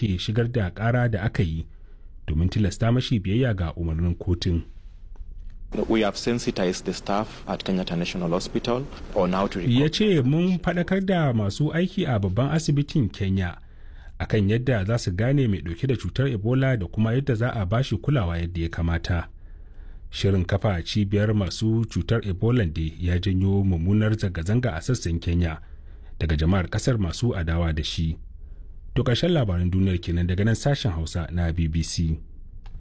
soke shigar da ƙara da aka yi domin tilasta mashi biyayya ga umarnin kotun. We have sensitized the staff at Kenyatta National Hospital on how to Ya ce mun faɗakar da masu aiki a babban asibitin Kenya akan yadda za su gane mai ɗauke da cutar Ebola da kuma yadda za a bashi kulawa yadda ya kamata. Shirin kafa cibiyar masu cutar Ebola da ya janyo mummunar zanga-zanga a sassan Kenya daga jama'ar ƙasar masu adawa da shi. To ƙarshen labaran duniyar kenan daga nan sashen Hausa na BBC.